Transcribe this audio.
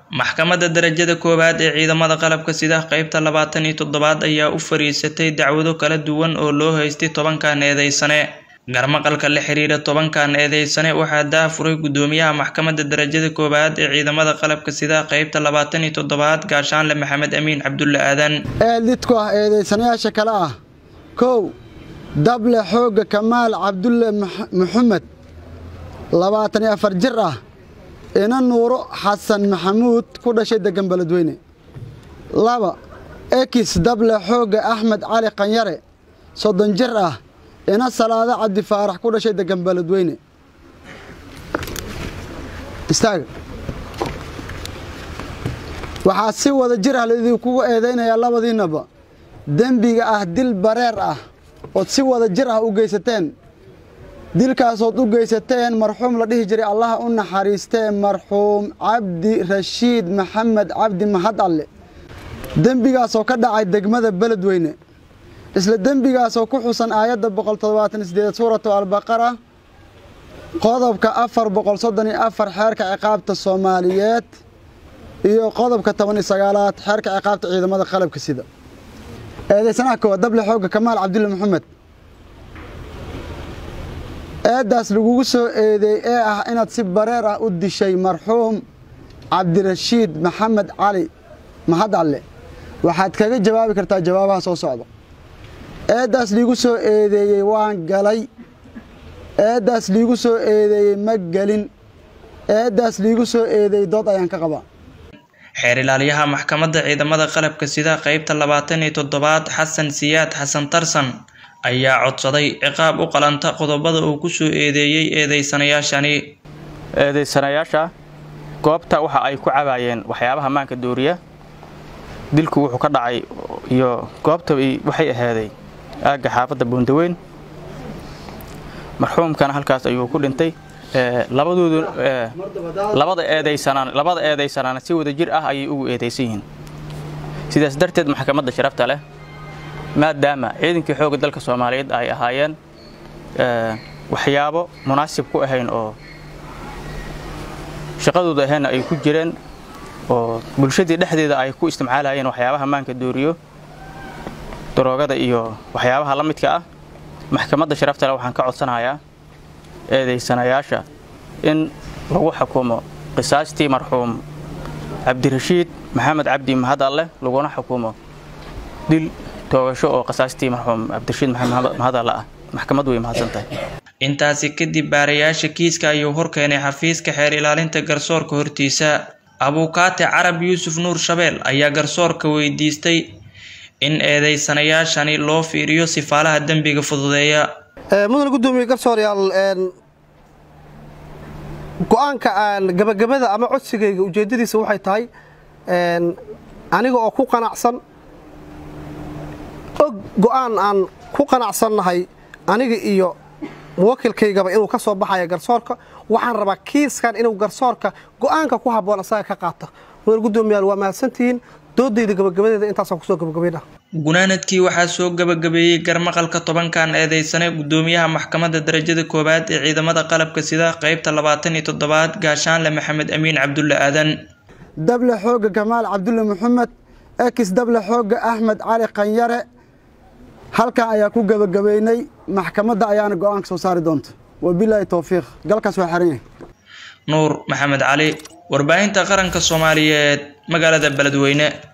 maxkamadda darajada koowaad ee ciidamada qalabka sida qeybta labaatan iyo toddobaad ayaa u fariisatay dacwado kala duwan oo loo haystay tobankan eedeysane garmaqalka la xiriira tobankan eedeysane waxaa daafuray gudoomiyaha maxkamadda darajada koowaad ee ciidamada qalabka sida qeybta labaatan iyo toddobaad gaashaanle maxamed amiin cabdulle aadan eedlidku ah eedeysanayaasha kale ah kow dable xoogga kamaal cabdulle maxamed labaatan iyo afar jir ah ina nuuro xasan maxamuud ku dhashay degan beledweyne laba ekis dable xoogga axmed cali qanyare soddon jir ah ina salaado cabdi faarax ku dhashay degan beledweyne istaaga waxaa si wada jir ah laidinkugu eedaynayaa labadiinnaba dembiga ah dil bareer ah ood si wada jir ah u geysateen dilkaasood u geysateen marxuum la dhihi jiray allaha u naxariistee marxuum cabdi rashiid maxamed cabdi mahad alle dembigaasoo ka dhacay degmada beledweyne isla dembigaasoo ku xusan aayadda boqol toddobaatan sideed suuratu albaqara qodobka afar boqol soddon iyo afar xeerka ciqaabta soomaaliyeed iyo qodobka toban iyo sagaalaad xeerka ciqaabta ciidamada qalabka sida eedeysanaha koowaad dable xoogga kamaal cabdulle maxamed eeddaas lagugu soo eedeey ee ah inaad si bareer ah u dishay marxuum cabdirashiid maxamed cali mahad alle waxaad kaga jawaabi kartaa jawaabaha soo socda eeddaas liigu soo eedeeyey waan galay eeddaas liigu soo eedeeyey ma gelin eeddaas liigu soo eedeeyey dood ayaan ka qabaa xeer ilaaliyaha maxkamadda ciidamada qalabka sida qeybta labaatan iyo toddobaad xasan siyaad xasan tarsan ayaa codsaday ciqaab u qalanta qodobada uu ku soo eedeeyey eedeysanayaashani eedeysanayaasha goobta waxa ay ku cabaayeen waxyaabaha maanka dooriya dilku wuxuu ka dhacay iyo goobta waxay ahaaday aagga xaafadda buundaweyn marxuumkana halkaas ayuu ku dhintay labadoodu labada eedeysanaan labada eedeysanaana si wada jir ah ayay ugu eedeysan yihiin sidaas darteed maxkamadda sharafta leh maadaama ciidankii xoogga dalka soomaaliyeed ay ahaayeen waxyaabo munaasib ku ahayn oo shaqadooda ahaynna ay ku jireen oo bulshadii dhexdeeda ay ku isticmaalayeen waxyaabaha maanka dooriyo daroogada iyo waxyaabaha la midka ah maxkamadda sharafta leh waxaan ka codsanayaa eedeysanayaasha in lagu xukumo qisaastii marxuum cabdirashiid maxamed cabdi mahad alleh laguna xukumo dil toogasho oo qisaastii marxuum cabdirashiid maxamed mahad alle ah maxkamad way mahadsantahay intaasi kadib baarayaasha kiiska ayuu horkeenay xafiiska xeer ilaalinta garsoorka hortiisa abuukaate carab yuusuf nuur shabeel ayaa garsoorka weydiistay in eedeysanayaashani loo fiiriyo sifaalaha dembiga fududeeya mudan gudoomiye garsooryaal go-aanka aan gabagabada ama codsigayga ujeeddadiisa waxay tahay aniga oo ku qanacsan og go-aan aan ku qanacsannahay aniga iyo muwakilkaygaba inuu ka soo baxaya garsoorka waxaan rabaa kiiskan inuu garsoorka go-aanka ku habboon asaga ka qaata mudan gudoomiyaal waa mahadsantihiin doodayda gabagabadeeda intaasaan kusoo gabagabaynah gunaanadkii waxaa soo gabagabeeyey garmaqalka tobankan eedeysane gudoomiyaha maxkamadda darajada koowaad ee ciidamada qalabka sida qeybta labaatan iyo toddobaad gaashaanle maxamed amiin cabdulle aadan dable xoogga kamaal cabdulle maxamed ekis dable xoogga axmed cali qanyare halkan ayaa ku gabagabeynay maxkamadda ayaana go-aanka soo saari doonta wabilaahi towfiiq galkaas waa xeran yahay nuur maxamed cali warbaahinta qaranka soomaaliyeed magaalada beledweyne